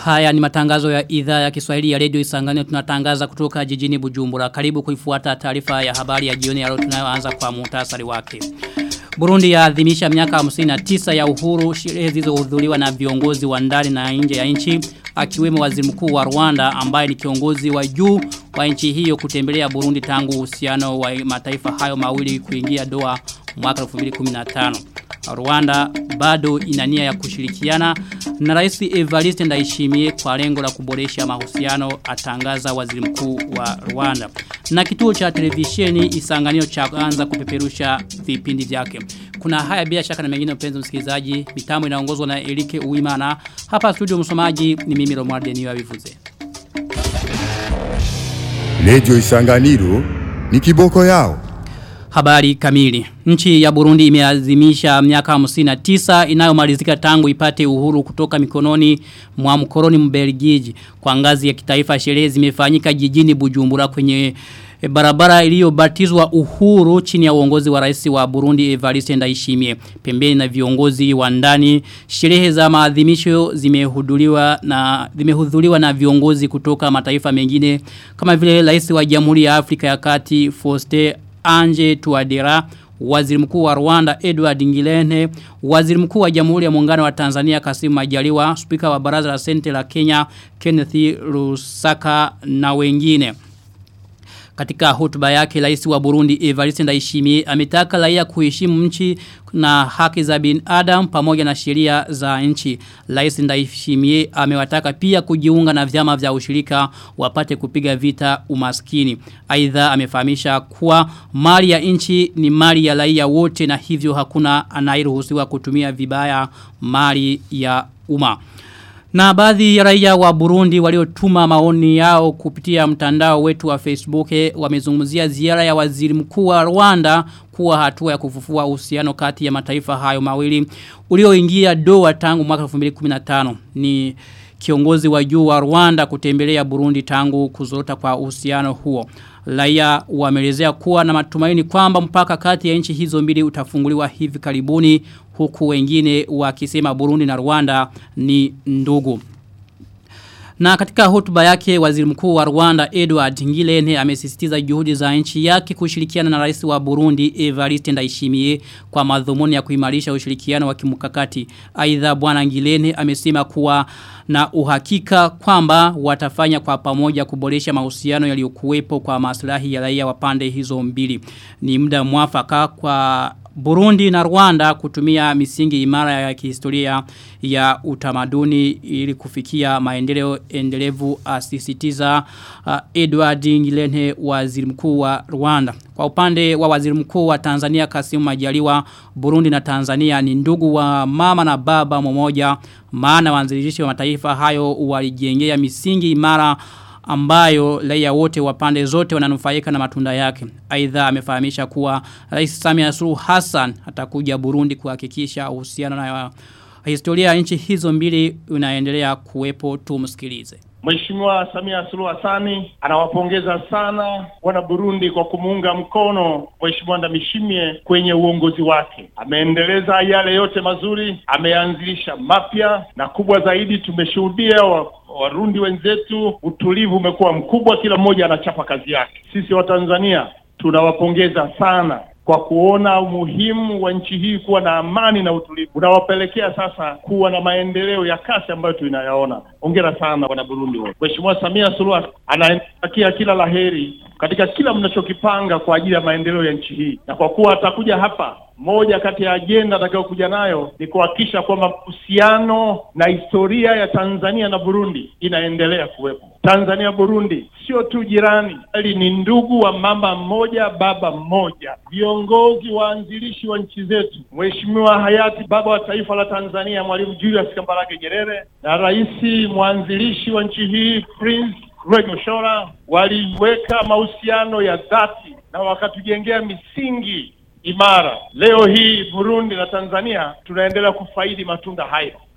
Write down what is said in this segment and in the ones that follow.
Haya ni matangazo ya idhaa ya Kiswahili ya Radio Isangani tunatangaza kutoka jijini Bujumbura. Karibu kuifuata taarifa ya habari ya jioni ya leo tunayoanza kwa muhtasari wake. Burundi yaadhimisha miaka 59 ya uhuru sherehe zilizohudhuriwa na viongozi wa ndani na nje ya nchi akiwemo waziri mkuu wa Rwanda ambaye ni kiongozi wa juu wa nchi hiyo kutembelea Burundi tangu uhusiano wa mataifa hayo mawili kuingia doa mwaka 2015. Rwanda bado inania ya kushirikiana na Rais Evariste Ndayishimiye kwa lengo la kuboresha mahusiano atangaza waziri mkuu wa Rwanda. Na kituo cha televisheni Isanganio cha kuanza kupeperusha vipindi vyake. Kuna haya bila shaka na mengine mpenzi msikilizaji, mitambo inaongozwa na Erike Uimana. Hapa studio msomaji ni mimi Romualde niwa vivuze. Radio Isanganiro ni kiboko yao. Habari kamili. Nchi ya Burundi imeazimisha miaka 59 inayomalizika tangu ipate uhuru kutoka mikononi mwa mkoroni Mbelgiji. Kwa ngazi ya kitaifa sherehe zimefanyika jijini Bujumbura kwenye barabara iliyobatizwa uhuru chini ya uongozi wa rais wa Burundi Evariste Ndayishimiye. Pembeni na viongozi wa ndani, sherehe za maadhimisho zimehudhuriwa na zimehudhuriwa na viongozi kutoka mataifa mengine kama vile rais wa Jamhuri ya Afrika ya Kati Faustin Anje Tuadera, waziri mkuu wa Rwanda Edward Ngilene, waziri mkuu wa Jamhuri ya Muungano wa Tanzania Kasimu Majaliwa, spika wa Baraza la Senate la Kenya Kenneth Lusaka na wengine. Katika hotuba yake rais wa Burundi Evariste Ndayishimiye ametaka raia kuheshimu nchi na haki za binadamu pamoja na sheria za nchi. Rais Ndayishimiye amewataka pia kujiunga na vyama vya ushirika wapate kupiga vita umaskini. Aidha amefahamisha kuwa mali ya nchi ni mali ya raia wote na hivyo hakuna anayeruhusiwa kutumia vibaya mali ya umma. Na baadhi ya raia wa Burundi waliotuma maoni yao kupitia mtandao wetu wa Facebook wamezungumzia ziara ya waziri mkuu wa Rwanda kuwa hatua ya kufufua uhusiano kati ya mataifa hayo mawili ulioingia doa tangu mwaka 2015 ni kiongozi wa juu wa Rwanda kutembelea Burundi tangu kuzorota kwa uhusiano huo. Raia wamelezea kuwa na matumaini kwamba mpaka kati ya nchi hizo mbili utafunguliwa hivi karibuni huku wengine wakisema Burundi na Rwanda ni ndugu. Na katika hotuba yake waziri mkuu wa Rwanda Edward Ngilene amesisitiza juhudi za nchi yake kushirikiana na rais wa Burundi Evariste Ndayishimiye kwa madhumuni ya kuimarisha ushirikiano wa kimkakati. Aidha bwana Ngilene amesema kuwa na uhakika kwamba watafanya kwa pamoja kuboresha mahusiano yaliyokuwepo kwa maslahi ya raia wa pande hizo mbili. Ni muda mwafaka kwa Burundi na Rwanda kutumia misingi imara ya kihistoria ya utamaduni ili kufikia maendeleo endelevu asisitiza uh, Edward Ngilene waziri mkuu wa Rwanda. Kwa upande wa waziri mkuu wa Tanzania Kasimu Majaliwa, Burundi na Tanzania ni ndugu wa mama na baba mmoja maana waanzilishi wa mataifa hayo walijengea misingi imara ambayo raia wote wa pande zote wananufaika na matunda yake. Aidha amefahamisha kuwa Rais Samia Suluhu Hassan atakuja Burundi kuhakikisha uhusiano na historia ya nchi hizo mbili unaendelea kuwepo tumsikilize. Mheshimiwa Samia Suluhu Hassan anawapongeza sana wana Burundi kwa kumuunga mkono Mheshimiwa Ndamishimie kwenye uongozi wake. Ameendeleza yale yote mazuri, ameanzilisha mapya na kubwa zaidi tumeshuhudia wa Warundi wenzetu, utulivu umekuwa mkubwa, kila mmoja anachapa kazi yake. Sisi wa Tanzania tunawapongeza sana kwa kuona umuhimu wa nchi hii kuwa na amani na utulivu unawapelekea sasa kuwa na maendeleo ya kasi ambayo tunayaona. Hongera sana wana Burundi wote. Mheshimiwa Samia Suluhu anatakia kila laheri katika kila mnachokipanga kwa ajili ya maendeleo ya nchi hii, na kwa kuwa atakuja hapa moja kati ya ajenda atakayokuja nayo ni kuhakikisha kwamba uhusiano na historia ya Tanzania na Burundi inaendelea kuwepo. Tanzania Burundi sio tu jirani, bali ni ndugu wa mama mmoja baba mmoja. Viongozi waanzilishi wa nchi zetu, Mheshimiwa hayati baba wa taifa la Tanzania Mwalimu Julius Kambarage Nyerere na rais mwanzilishi wa nchi hii Prince Rwegoshora waliweka mahusiano ya dhati na wakatujengea misingi imara. Leo hii Burundi na Tanzania tunaendelea kufaidi matunda hayo.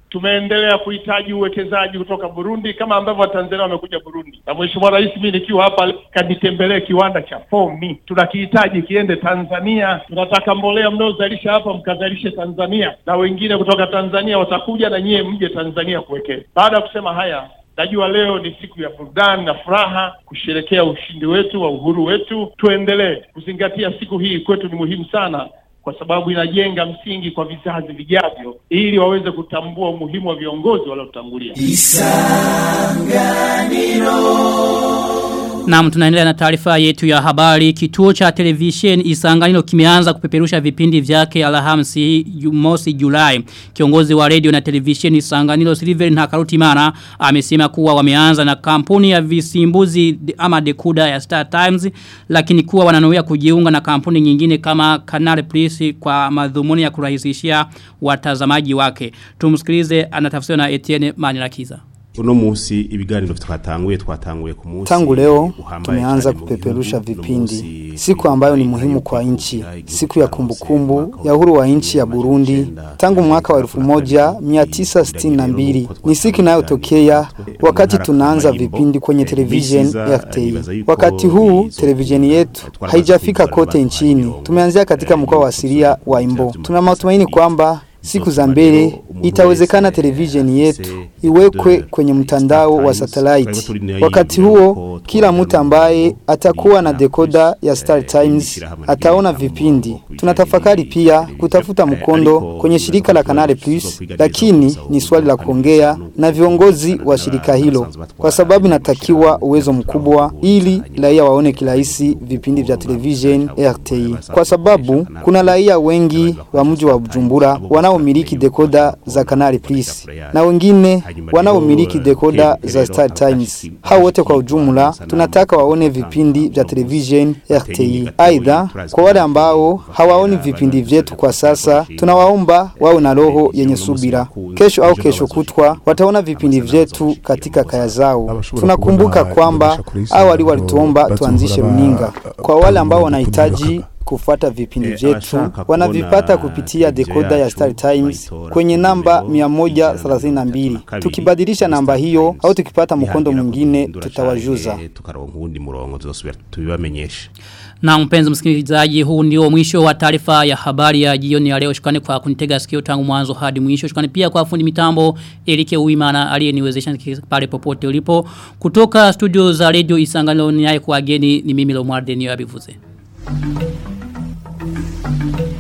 tumeendelea kuhitaji uwekezaji kutoka Burundi kama ambavyo Watanzania wamekuja Burundi, na Mheshimiwa Rais mimi nikiwa hapa kanitembelee kiwanda cha fomi, tunakihitaji kiende Tanzania. Tunataka mbolea mnaozalisha hapa mkazalishe Tanzania, na wengine kutoka Tanzania watakuja na nyie mje Tanzania kuwekeza. Baada ya kusema haya Najua leo ni siku ya burudani na furaha kusherekea ushindi wetu wa uhuru wetu. Tuendelee kuzingatia siku hii, kwetu ni muhimu sana, kwa sababu inajenga msingi kwa vizazi vijavyo, ili waweze kutambua umuhimu wa viongozi waliotangulia. Naam tunaendelea na taarifa yetu ya habari. Kituo cha televisheni Isanganiro kimeanza kupeperusha vipindi vyake Alhamisi mosi Julai. Kiongozi wa radio na televisheni Isanganiro Silver Ntakarutimana amesema kuwa wameanza na kampuni ya visimbuzi ama dekuda ya Star Times lakini kuwa wananuia kujiunga na kampuni nyingine kama Canal Plus kwa madhumuni ya kurahisishia watazamaji wake. Tumsikilize anatafsiriwa na Etienne Manirakiza. uno musi ibiganiro twatanguye twatanguye ku munsi Tangu leo uhambaye tumeanza cyane mu kupeperusha gihugu, uno vipindi, musi siku ambayo ni muhimu kwa nchi, siku ya kumbukumbu ya uhuru wa nchi ya Burundi tangu mwaka wa 1962. Ni siku inayotokea wakati tunaanza vipindi kwenye television RTI. Wakati huu televisheni yetu haijafika kote nchini, tumeanzia katika mkoa wa Siria wa Imbo. Tuna matumaini kwamba siku za mbele itawezekana televisheni yetu iwekwe kwenye mtandao wa satellite. Wakati huo kila mtu ambaye atakuwa na dekoda ya Star Times ataona vipindi. Tunatafakari pia kutafuta mkondo kwenye shirika la Canal Plus, lakini ni swali la kuongea na viongozi wa shirika hilo, kwa sababu inatakiwa uwezo mkubwa ili raia waone kirahisi vipindi vya television RTI, kwa sababu kuna raia wengi wa mji wa Bujumbura wanaomiliki dekoda za Canal Plus na wengine wanaomiliki dekoda za Star Times. Hao wote kwa ujumla tunataka waone vipindi vya television RTI. Aidha, kwa wale ambao hawaoni vipindi vyetu kwa sasa, tunawaomba wawe na roho yenye subira. Kesho au kesho kutwa wataona vipindi vyetu katika kaya zao. Tunakumbuka kwamba awali walituomba tuanzishe runinga. Kwa wale ambao wanahitaji kufuata vipindi vyetu wanavipata kupitia dekoda ya Star Times kwenye namba 132. Tukibadilisha namba hiyo au tukipata mkondo mwingine tutawajuza. tukaronka uwundi murongo tuzosubira tubibamenyeshe Na mpenzi msikilizaji huu ndio mwisho wa taarifa ya habari ya jioni ya leo shukrani kwa kunitega sikio tangu mwanzo hadi mwisho shukrani pia kwa fundi mitambo Erike Uimana aliyeniwezesha pale popote ulipo kutoka studio za radio Isanganiro ni kwa geni ni mimi Lomwarde niyo abivuze Thank you.